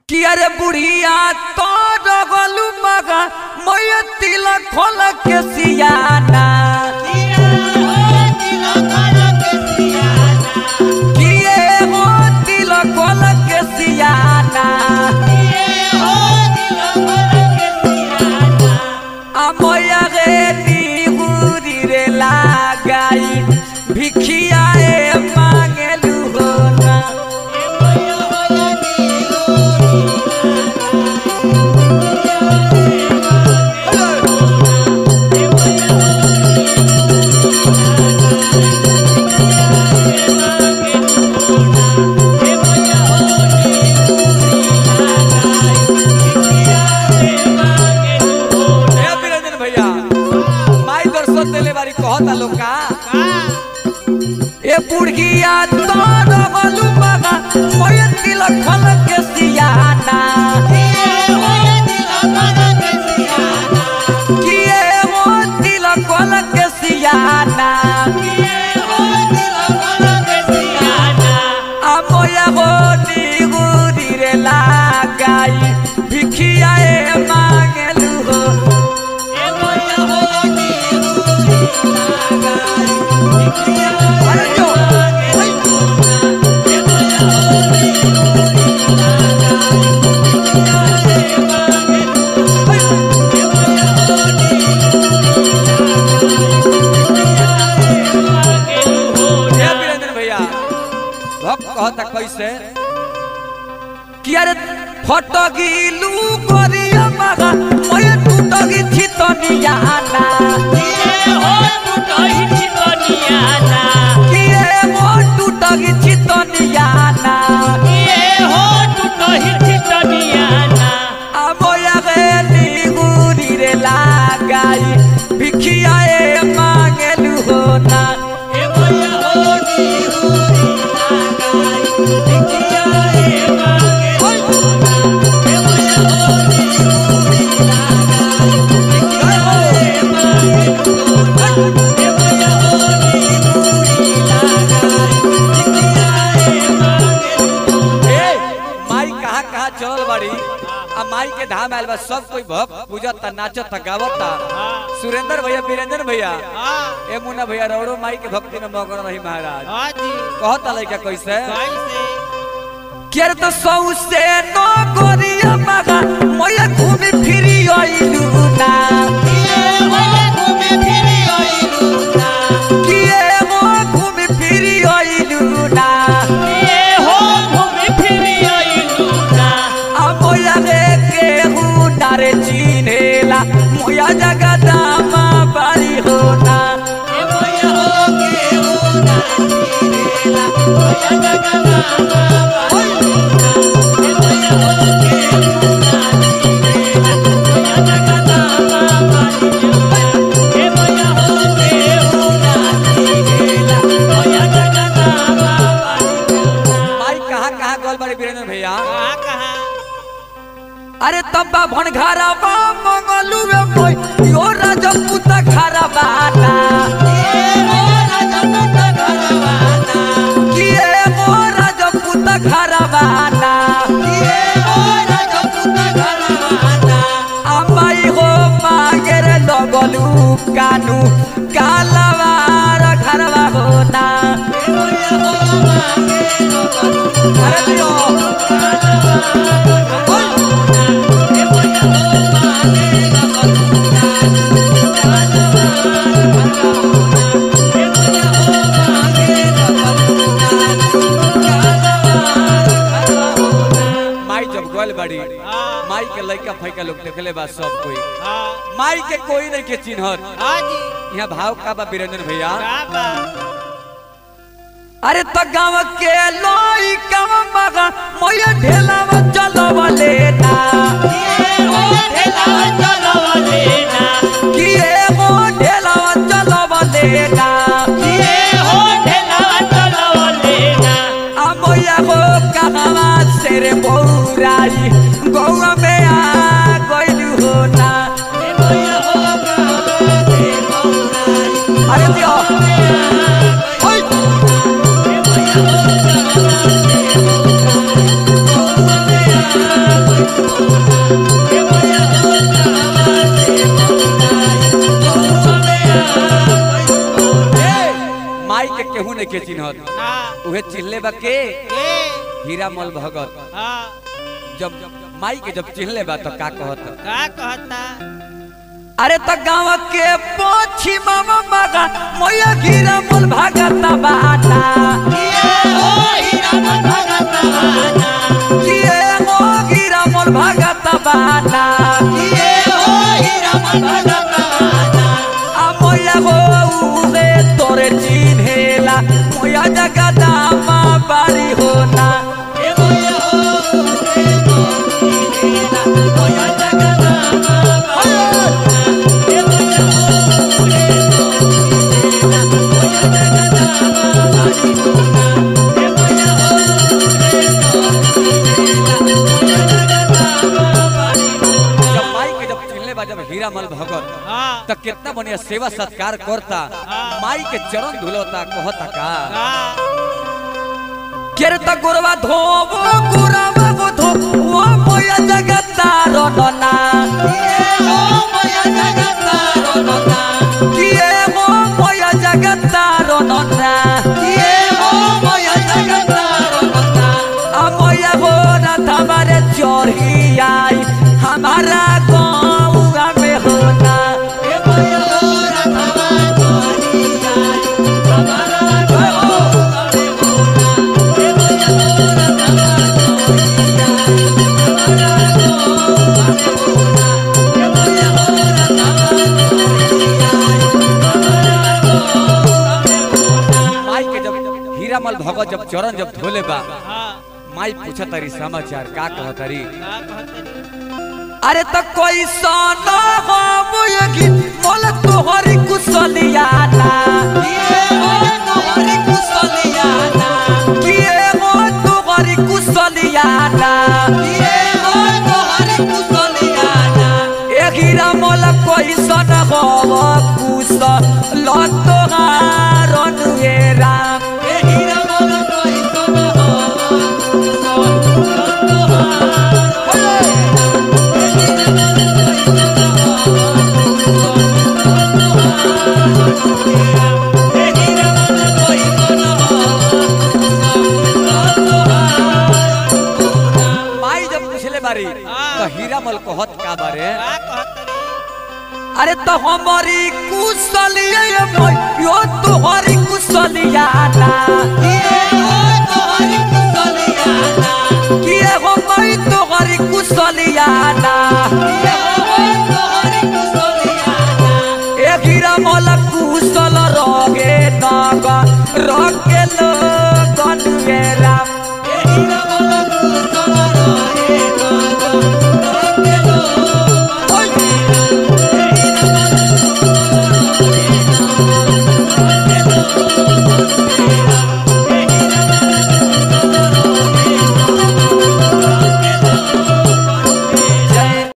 कि अरे बुढ़िया तो रगलू मगा मैं तिलक खोल के सियाना किए हो तिलक खोल के सियाना आ मोया गे निहुरी रे लगाई भिखिया ए मांगेलू हो ना हे बिरंजन भैया माई दर्शन देले बारी कहता लोग का ए बुढ़िया तो रगलू मगा मैं तिलक खोल के सियाना किए हो तिलक खोल के सियाना आ मोया हो निहुरी रे लगाई भिखिया ए मांगेलू हो अरे जो हे वीरेंद्र भैया भक्त कहता कैसे कि अरे फटगिलू करिया मगा मैं टूटगी छितनियाना किए वो टूटगी छितनियाना आ मोया गे निगुरी रे लगाई भिखिया ए मांगेलू हो ना ए, माई कहाँ कहाँ चलल बाड़ी आ माई के धाम आयल बा सब कोई भक्त पूजता नाचता गावता सुरेंद्र भैया वीरेंद्र भैया ए मुन्ना भैया रौड़ो माई के भक्ति में मगन रही महाराज कहता लइका कैसे केर तो सौ से नो गोरिया मगा मोया घूमी फिरी आइलू ना किए वो घूमी फिरी आइलू ना आ मोया रे के हूँ नारे चिन्हेला मोया जगदामा बारी होना माई कहाँ कहाँ गल बारी वीरेंद्र भैया अरे तब्बा भन घरवा मंगलू रे मोय यो राजपूत घरवाना किए मो राजपूत घरवाना अम्माई हो मांगेर लगलू कानू कालवार घरवा होना अरे दियो माई जब गल बड़ी माई के लइका फैका लोग देखले बा सब कोई माई के कोई नहीं के चिन्हत यहाँ भाव का बा वीरेंद्र भैया अरे तो गाँव के लोई कम मगा मोया ढेलावा चलवा लेना किए मो ढेलावा चलवा लेना आ मोया हो कहवा से रे बौराई गौवा में आ गइलू हो ना अरे दियो ओय Thank माई के केहू नहीं के चिन्हत उहे चिल्ले बा के हीरा मल भगत जब माई के जब चिल्ले बा तो का कहत का कहता अरे तो गाँव के पोछी मामा मगा मोया हीरा मल भगत बाटा किए हो हीरा मल भगत बाटा आ मोया हो उहे तोरे चिन्हेला मोया जगदामा बारी होना जब माई के जब चिल्ले बा जब हीरा मल भगत हाँ त कितना बढ़िया सेवा सत्कार करता माई के चरण धुलता कहता का हाँ केर त गोरवा धोबो गुरावा गो धो ओ मोया जगतार नना किए हो मोया जगतार नना आ मोया हो ना हमारे चोरी आई हमारा गाँव में होना माई के जब हीरामल भगत जब चरण जब धोले बा हाँ माई पूछा तारी समाचार का कह तारी का कहता अरे तो कोई सोना हो मुयगी मोल तोहरी कुशलियाना किए हो तोहरी कुशलियाना ए हीरा मोल कोई सोना हो कुश लो तोहारन हे राम माई जब पूछले बारी तो हीरा मल कहत का बारे का कहता रे अरे तो हमारी कुशलिया यो तोहरी कुशलियाना किए हो मई तोहरी कुशलियाना